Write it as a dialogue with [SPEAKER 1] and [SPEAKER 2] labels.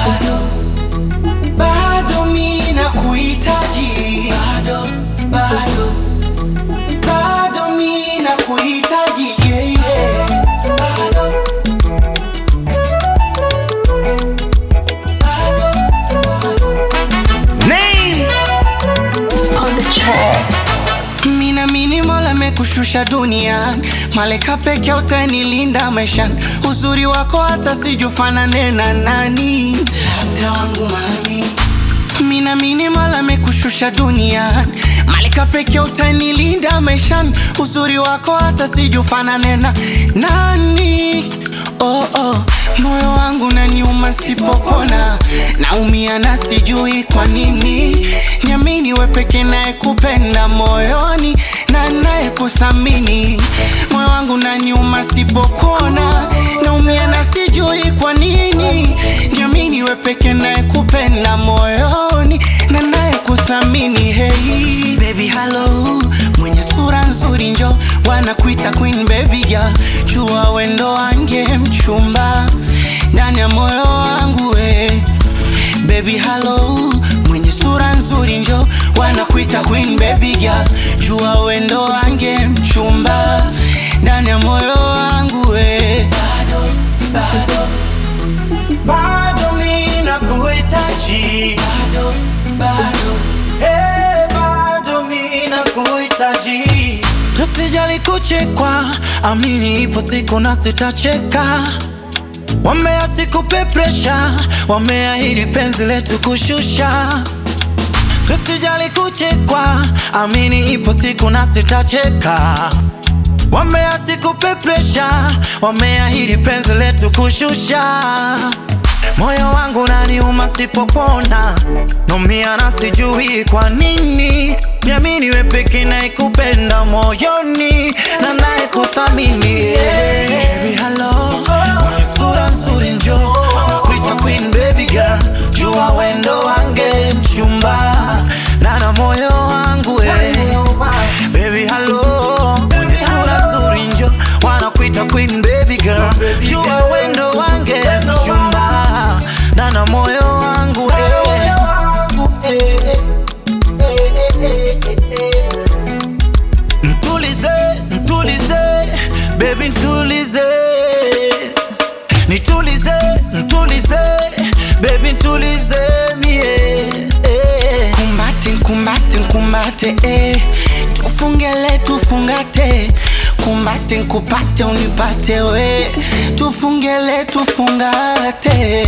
[SPEAKER 1] bado bado mi nakuhitaji bado bado bado mi nakuhitaji yeah, yeah. bado bado
[SPEAKER 2] Name
[SPEAKER 3] on the track.
[SPEAKER 1] Mina mini mola mekushusha duniani, malaika peke utanilinda maishani. Uzuri wako hata sijufanane na nani, labda wangu mami. Mina mini mola mekushusha duniani, malaika peke utanilinda maishani. Uzuri wako hata sijufanane na nani. Oh, oh. Moyo wangu naniuma sipopona, naumia na sijui kwa nini. Niamini we peke naye kupenda moyoni na naye kuthamini. Moyo wangu naniuma sipopona, naumia na sijui kwa nini. Niamini we peke naye kupenda moyoni na naye kuthamini. Hey baby hello, mwenye sura nzuri njo wanakuita queen baby girl, jua wendo wange mchumba ndani ya moyo wangu we baby hello, mwenye sura nzuri njo wanakuita queen baby girl, jua wendo wange mchumba ndani ya moyo wangu we bado bado bado mi nakuhitaji bado bado hey, bado mi nakuhitaji tusijali kuchekwa amini ipo siku na sitacheka wamea sikupe presha wameahidi penzi letu kushusha tusijali kuchekwa amini ipo siku na sitacheka Wambea sikupe presha, wameahidi penzi letu kushusha. Moyo wangu naniuma sipopona, naumia na sijui kwa nini. Niamini we peke naikupenda moyoni na naye kuthamini. Yeah. Baby hello, mwenye sura nzuri njo nakuita queen baby girl, jua wendo wange mchumba na na moyo wangu eh. Baby hello, mwenye sura nzuri njo wanakuita queen baby girl, jua wendo wange mchumba na na moyo wangu eh. Mtulize, mtulize, baby ntulize Nitulize, ntulize, baby ntulize mie eh. Kumbate, kumbate, kumbate eh. Tufungele, tufungate Kumbate, nkupate, unipate we Tufungele, tufungate